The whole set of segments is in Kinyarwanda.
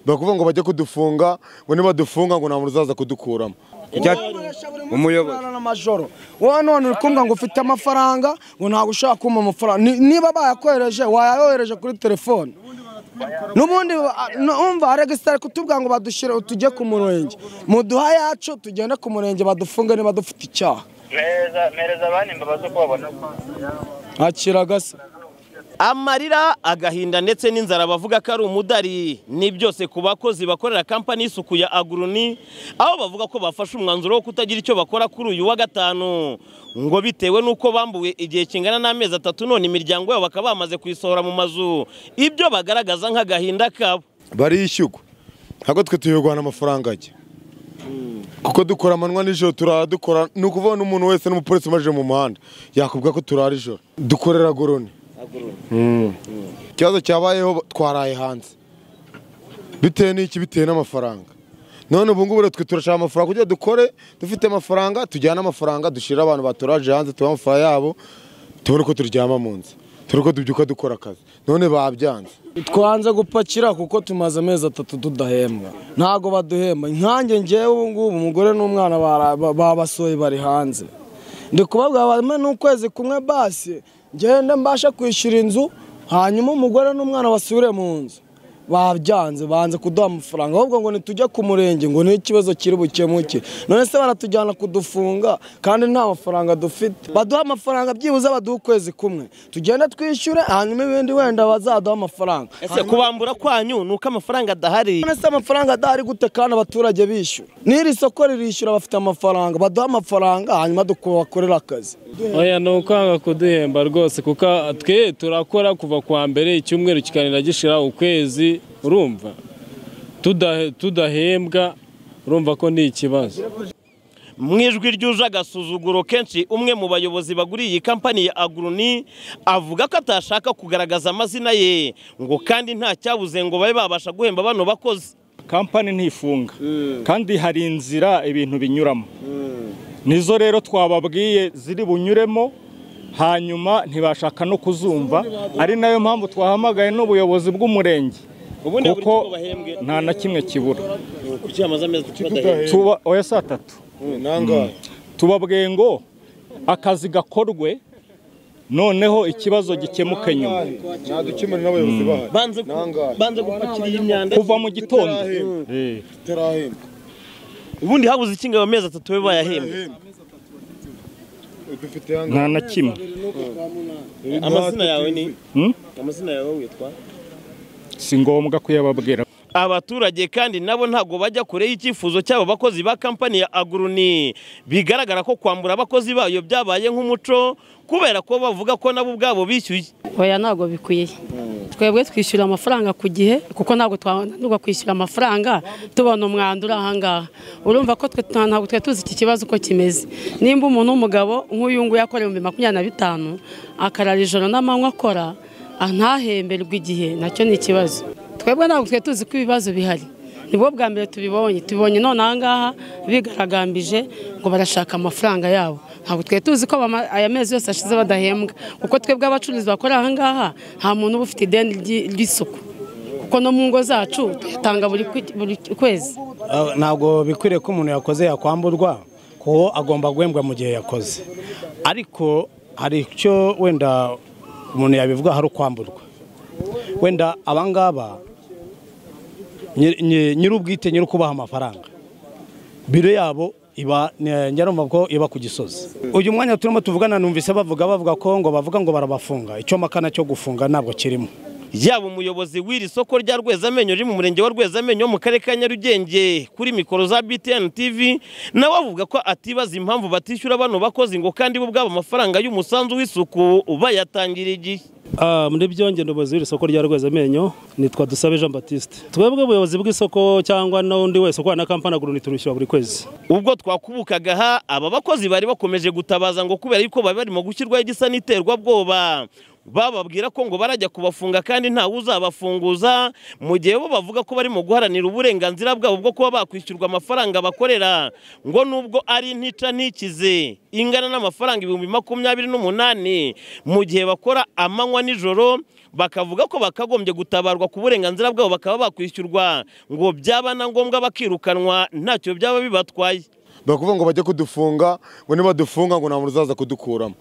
bakuvuga ngo bajye kudufunga ngo nibadufunga ngo nta muntu uzaza kudukuramo umuyobozi n'amajoro wowe none uri kumva ngo ufite amafaranga ngo ntabwo ushaka kumpa amafaranga Ni- niba bayakohereje wayayohereje kuri telefone n'ubundi ba- numva regisitara kutubwira ngo badushyire tujye ku murenge muduha yacu tugende ku murenge badufunge niba dufite icyaha mpereza mpereza abandi imbabazi uko babona akira gasa amarira agahinda ndetse n'inzara bavuga ko ari umudari ni byose ku bakozi bakorera kampani y'isuku ya aguruni aho bavuga ko bafashe umwanzuro wo kutagira icyo bakora kuri uyu wa gatanu ngo bitewe n'uko bambuwe igihe kingana n'amezi atatu none imiryango yabo bakaba bamaze kuyisohora mu mazu ibyo bagaragaza nk'agahinda kabo barishyurwa ntabwo twe tuyirwana amafaranga ajya kuko dukora amanywa n'ijoro turara dukora ni ukuvuga n'umuntu wese n'umupolisi umaje mu muhanda yakubwira ko turara ijoro dukorera agoroni ikibazo cyabayeho twaraye hanze bitewe n'iki bitewe n'amafaranga none ubu ngubu rero twe turashaka amafaranga kugira ngo dukore dufite amafaranga tujyane amafaranga dushyire abantu baturaje hanze tubahe amafaranga yabo tubone uko turyama mu nzu tubone uko tubyuka dukora akazi none babyanze twanze gupakira kuko tumaze amezi atatu tudahembwa ntabwo baduhemba nkanjye ngewe ubu ngubu umugore n'umwana bara- ba- babasohoye bari hanze ndi kubabwira bame n'ukwezi kumwe basi ngende mbashe kwishyura inzu hanyuma umugore n'umwana basubire mu nzu babyanze banze kuduha amafaranga ahubwo ngo nitujya ku murenge ngo ni ikibazo kiri bukemuke none se baratujyana kudufunga kandi nta mafaranga dufite baduha amafaranga byibuze baduha ukwezi kumwe tugende twishyure hanyuma ibindi wenda bazaduha amafaranga ese kubambura kwanyu ni uko amafaranga adahari none se amafaranga adahari gute kandi abaturage bishyura n'iri soko ririshyura bafite amafaranga baduha amafaranga hanyuma dukorera akazi oya ni ukwanga kuduhemba rwose kuko twe turakora kuva kuwa mbere icyumweru kikanira gishira ukwezi urumva Tuda- tudahembwa urumva ko ni ikibazo mu ijwi ryuje agasuzuguro kenshi umwe mu bayobozi baguriye iyi kampani ya aguruni avuga ko atashaka kugaragaza amazina ye ngo kandi nta cyabuze ngo babe babasha guhemba bano bakozi kampani ntifunga kandi hari inzira ibintu binyuramo nizo rero twababwiye ziri bunyuremo hanyuma ntibashaka no kuzumva ari nayo mpamvu twahamagaye n'ubuyobozi bw'umurenge ubundi buri kuko kimwe bahembwe nta na kimwe kibura kucyamaze amezi kuki badahembwa Tuba- oya saa tatu nangahe tubabwiye ngo akazi gakorwe noneho ikibazo gikemuke nyuma dukemura n'abayobozi bahari banze ku- Nangahe. banze gupakira iyi myanda kuva mu gitondo Tutarahembwa. Eh. tutarahembwa ubundi habuze ikinga amezi atatu be bayahembwe dufite nta na kimwe amazina yawe ni Hmm? amazina yawe witwa si ngombwa kuyababwira abaturage kandi nabo ntabwo bajya kure y'icyifuzo cy'abo bakozi ba kampani ya aguruni bigaragara ko kwambura abakozi bayo byabaye nk'umuco kubera ko bavuga ko nabo ubwabo bishyuye oya ntabwo bikwiye twebwe twishyura amafaranga ku gihe kuko ntabwo twananirwa kwishyura amafaranga tubona umwanda uri ahangaha urumva ko twe nta- ntabwo twari tuzi iki kibazo uko kimeze nimba umuntu w'umugabo nk'uyu nguyu akora ibihumbi makumyabiri na bitanu akarara ijoro n'amanywa akora ah, ntahemberwe igihe nacyo ni ikibazo twebwe ntabwo twari tuzi ko ibibazo bihari nibwo bwa mbere tubibonye tubibonye none ahangaha bigaragambije ngo barashaka amafaranga yabo ntabwo twari tuzi ko bama- aya mezi yose ashize badahembwa kuko twebwe abacuruzi bakora ahangaha nta muntu uba ufite ideni ry'i- ry'isuku kuko no mu ngo zacu tuyatanga buri kwi- buri kwezi Ah, ntabwo bikwiriye ko umuntu yakoze yakwamburwa kuko agomba guhembwa mu gihe yakoze ariko hari icyo wenda umuntu yabivuga hari ukwamburwa wenda abangaba nyir- nyi- nyir'ubwite nyiri ukubaha amafaranga biro yabo iba ni- nyarumva ko iba ku gisozi uyu mwanya turimo tuvugana numvise bavuga bavuga ko ngo bavuga ngo barabafunga icyo makana cyo gufunga ntabwo kirimo yaba umuyobozi w'iri soko rya rwezamenyo riri mu murenge wa rwezamenyo mu karere ka nyarugenge kuri mikoro za btn tv nawe avuga ko atibaza impamvu batishyura bano bakozi ngo kandi bo ubwabo amafaranga y'umusanzu w'isuku bayatangira igihe Ah, muri byongera umuyobozi w'isoko rya rwezamenyo nitwa dusabe jean batiste twebwe ubuyobozi bw'isoko cyangwa n'undi wese ukorana na kampani aguruni turwishyura buri kwezi ubwo twakubukaga aha aba bakozi bari bakomeje gutabaza ngo kubera yuko bari barimo gushyirwaho igisa n'iterwabwoba bababwira ko ngo barajya kubafunga kandi ntawe uzabafunguza mu gihe bo bavuga ko barimo guharanira uburenganzira bwabo bwo kuba bakwishyurwa amafaranga bakorera ngo nubwo ari ntica ntikize ingana n'amafaranga ibihumbi makumyabiri n'umunani mu gihe bakora amanywa n'ijoro bakavuga ko bakagombye gutabarwa ku burenganzira bwabo bakaba bakwishyurwa ngo byaba na ngombwa bakirukanwa ntacyo byaba bibatwaye bakuvuga ngo bajye kudufunga ngo nibadufunga ngo nta muntu uzaza kudukuramo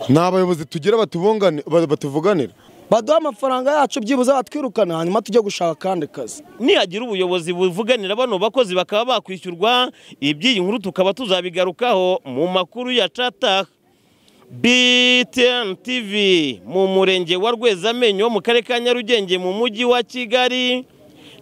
ni abayobozi tugira batubungane- ba- batuvuganira baduha amafaranga yacu byibuze batwirukana hanyuma tujye gushaka akandi kazi nihagira ubuyobozi buvuganira bano bakozi bakaba bakwishyurwa iby'iyi nkuru tukaba tuzabigarukaho mu makuru ya cata BTN TV mu murenge wa Rwezamenyo wo mu karere ka Nyarugenge mu mujyi wa Kigali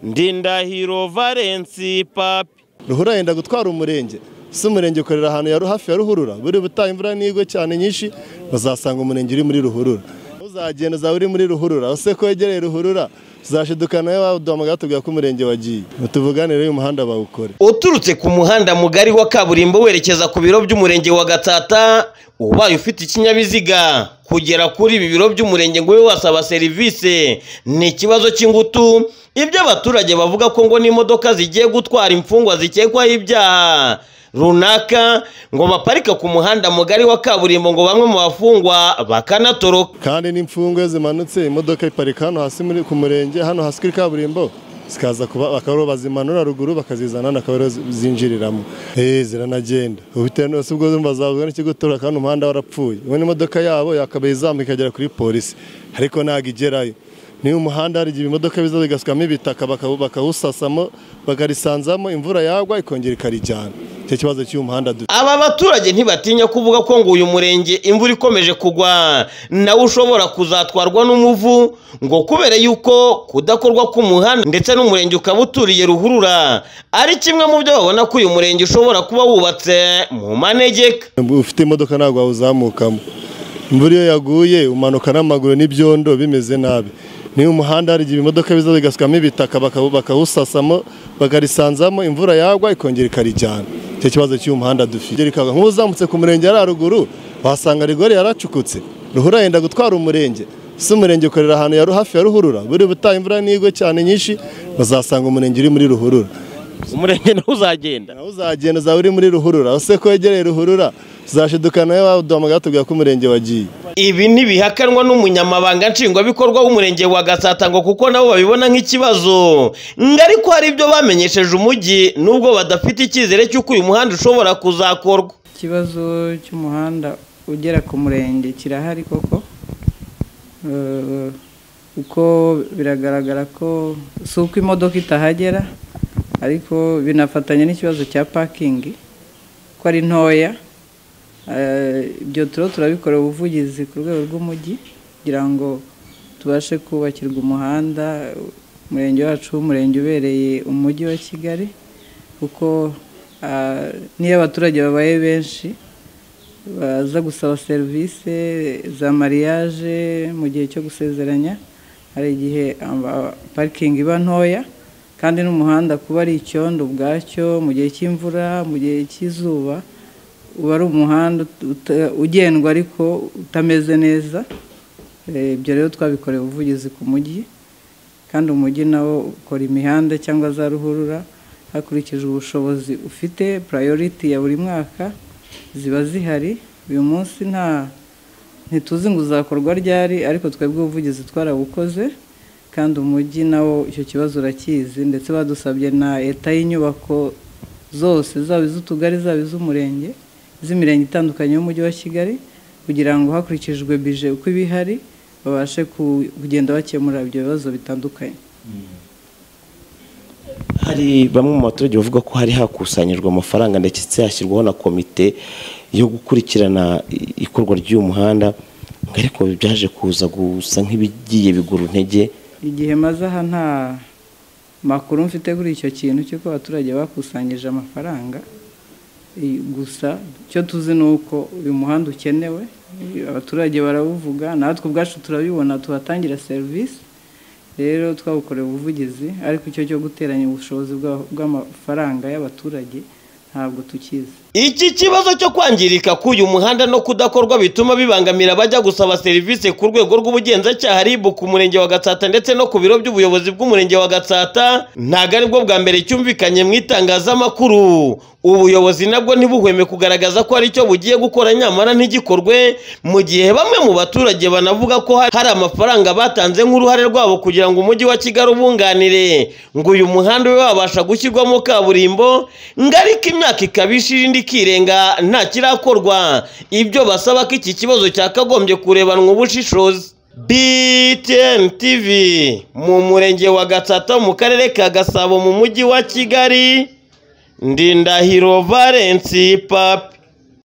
Ndindahiro Valence Papi ruhurura yenda gutwara umurenge si umurenge ukorera ahantu ya- hafi ya ruhurura buri butaha imvura n'igwe cyane nyinshi bazasanga umurenge uri muri ruhurura uzagenda uzaba uri muri ruhurura ese ko wegereye ruhurura uzashidukana we waduhamagara tubwira ko umurenge wagiye tuvuganire uyu muhanda bawukore uturutse ku muhanda mugari wa kaburimbo werekeza ku biro by'umurenge wa Gatata ubaye ufite ikinyabiziga kugera kuri ibi biro by'umurenge ngo ube wasaba serivisi ni ikibazo cy'ingutu ibyo abaturage bavuga ko ngo n'imodoka zigiye gutwara imfungwa zikekwaho ibyaha runaka ngo baparika ku muhanda mugari wa kaburimbo ngo bamwe mu bafungwa bakanatoroka kandi n'imfungwe zimanutse imodoka iparika hano hasi muri ku murenge hano hasi kuri kaburimbo zikaza kuba bakaba bazimanura ruguru bakazizana hano akaba ariho zi- zinjiriramo eh ziranagenda ubitewe n'ubu ubwo zumva zavuga n'ikigo tora kandi umuhanda warapfuye ubundi imodoka yabo yakabaye izamuka ikagera kuri polisi ariko ntabwo igerayo niba umuhanda hari igihe ibimodoka biza bigasukamo ibitaka baka- bakawusasamo bakarisanzamo imvura yagwa ikongera ikarijyana icyo kibazo cy'uyu muhanda dufite aba baturage ntibatinya kuvuga ko ngo uyu murenge imvura ikomeje kugwa nawe ushobora kuzatwarwa n'umuvu ngo kubera yuko kudakorwa k'umuhanda ndetse n'umurenge ukaba uturiye ruhurura ari kimwe mu byo babona ko uyu murenge ushobora kuba wubatse mu manegeka ufite imodoka ntabwo wawuzamukamo imvura iyo yaguye umanuka n'amaguru n'ibyondo bimeze nabi niba umuhanda hari igihe ibimodoka biza bigasukamo ibitaka baka- bakawusasamo bakarisanzamo imvura yagwa ikongera ikarijyana icyo kibazo cy'uyu muhanda dufite Rikagwa. nk'ubu uzamutse ku murenge ari haruguru wasanga rigori yaracukutse ruhurura yenda gutwara umurenge si umurenge ukorera ahantu ya- hafi ya ruhurura buri butaha imvura n'igwe cyane nyinshi bazasanga umurenge uri muri ruhurura umurenge nawe uzagenda nawe uzagenda uzaba uri muri ruhurura ese ko wegereye ruhurura uzashidukana we waduhamagara tubwira ko umurenge wagiye ibi ntibihakanwa n'umunyamabanga nshingwabikorwa w'umurenge wa gasata ngo kuko nabo babibona nk'ikibazo ngo ariko hari ibyo bamenyesheje umujyi nubwo badafite icyizere cy'uko uyu muhanda ushobora kuzakorwa ikibazo cy'umuhanda ugera ku murenge kirahari koko Eh, kuko biragaragara ko si uko imodoka itahagera ariko binafatanya n'ikibazo cya pakingi ko ari ntoya Eh, ibyo turiho turabikorera ubuvugizi ku rwego rw'umujyi kugira ngo tubashe kubakirwa umuhanda umurenge wacu w'umurenge ubereye umujyi wa kigali kuko ah, niyo abaturage babaye benshi baza gusaba serivisi za mariage mu gihe cyo gusezeranya hari igihe aba- parikingi iba ntoya kandi n'umuhanda kuba ari icyondo ubwacyo mu gihe cy'imvura mu gihe cy'izuba uba ari umuhanda uta- ugendwa ariko utameze neza Eh, ibyo rero twabikoreye ubuvugizi ku mujyi kandi umujyi nawo ukora imihanda cyangwa za ruhurura hakurikije ubushobozi ufite purayoriti ya buri mwaka ziba zihari uyu munsi nta ntituzi ngo uzakorwa ryari ariko twebwe ubuvugizi twarabukoze kandi umujyi nawo icyo kibazo urakizi ndetse badusabye na leta y'inyubako zose zaba iz'utugari zaba iz'umurenge iz'imirenge itandukanye y'umujyi wa kigali kugira ngo hakurikijwe bije uko iba ihari babashe ku- kugenda bakemura ibyo bibazo bitandukanye hari bamwe mu baturage bavuga ko hari hakusanyijwe amafaranga ndetse hashyirwaho na komite yo gukurikirana i- ikorwa ry'uyu muhanda ngo ariko byaje kuza gusa nk'ibigiye bigura intege igihe maze aha nta makuru mfite kuri icyo kintu cy'uko abaturage bakusanyije amafaranga I- gusa icyo tuzi ni uko uyu muhanda ukenewe I- abaturage barawuvuga natwe ubwacu turabibona tuhatangira serivisi rero twawukoreye ubuvugizi ariko icyo cyo guteranya ubushobozi bwa- bw'amafaranga y'abaturage ntabwo tukizi iki kibazo cyo kwangirika k'uyu muhanda no kudakorwa bituma bibangamira abajya gusaba serivisi ku rwego rw'ubugenzacyaha ribu ku murenge wa gatsata ndetse no ku biro by'ubuyobozi bw'umurenge wa gatsata ntabwo ari bwo bwa mbere cyumvikanye mu itangazamakuru ubuyobozi nabwo ntibuhweme kugaragaza ko hari icyo bugiye gukora nyamara ntigikorwe mu gihe bamwe mu baturage banavuga ko hari amafaranga batanze nk'uruhare rwabo kugira ngo umujyi wa kigali ubunganire ngo uyu muhanda ube wabasha gushyirwamo kaburimbo ngo ariko imyaka ikabishije indi ikirenga nta kirakorwa ibyo basaba ko iki kibazo cyakagombye kurebanwa ubushishozi btn tv mu murenge wa gatsata mu karere ka gasabo mu mujyi wa kigali ndindahiro valensi papi